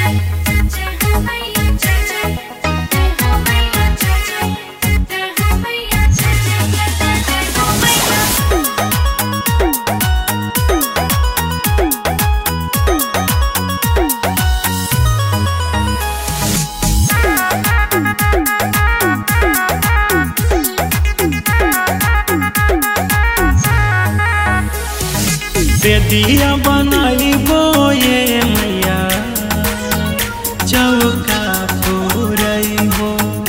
बेदिया बनाइबो ये मैया चौका फोरइबो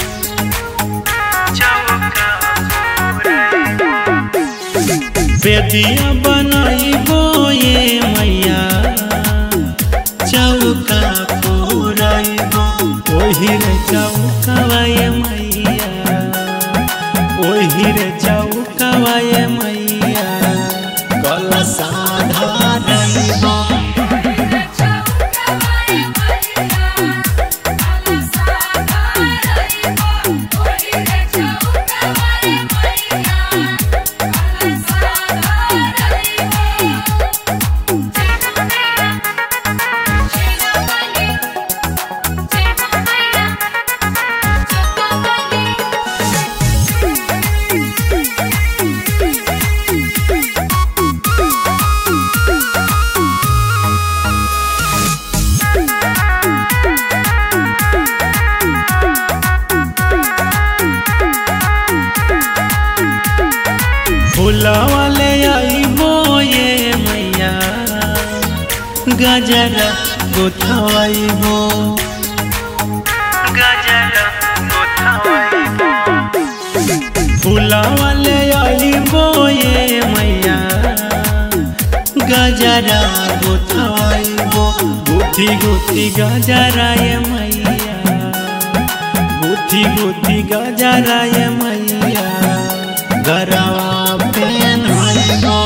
बेदिया बनाइबो ये मैया चौका फोरइबो ओही रे चौकावा ये मैया ओही रे चौकावा ये मैया कलसा धारइबो फूलवा ले आइबो ये मैया गजर गोथवाइबो फूलवा ले आइबो ये मैया गजरा गोथवाइबो गुथी गुथी गजरा ये मैया गुथी गुथी गजरा ये मैया गरवा पेन होइबो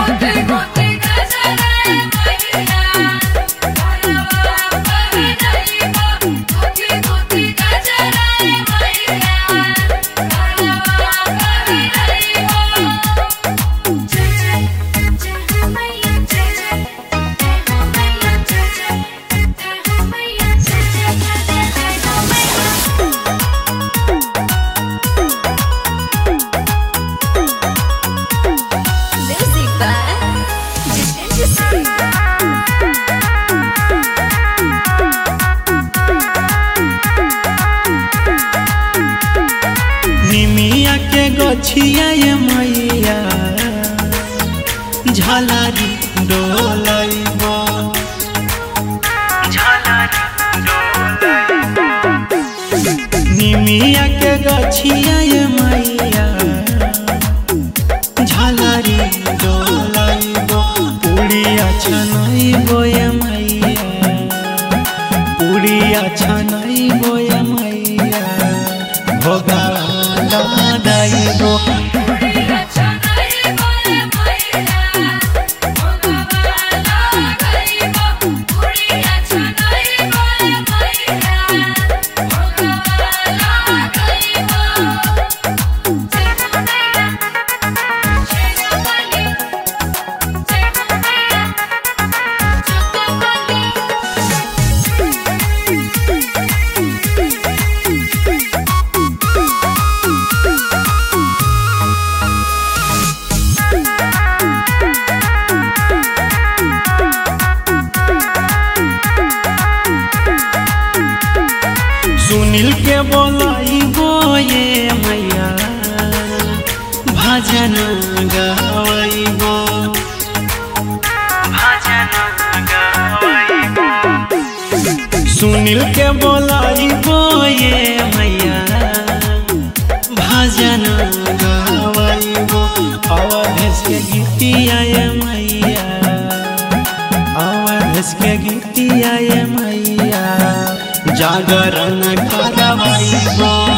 Music by Jitendra Singh. निमिया के गछिया ये मैया झलारी डोलैबो निमिया के गछिया ये मैया झलारी डोलैबो उड़िया छनैबो ये मैया उड़िया छनैबो ये मैया भोगाला दाइबो सुनील के बोलाइबो ये मैया भजन गावैबो सुनील के बोलाइबो ये मैया भजन गावैबो अवधेश के गीतिया ये मैया अवधेश के गीतिया ये मैया जागरण करवाइबो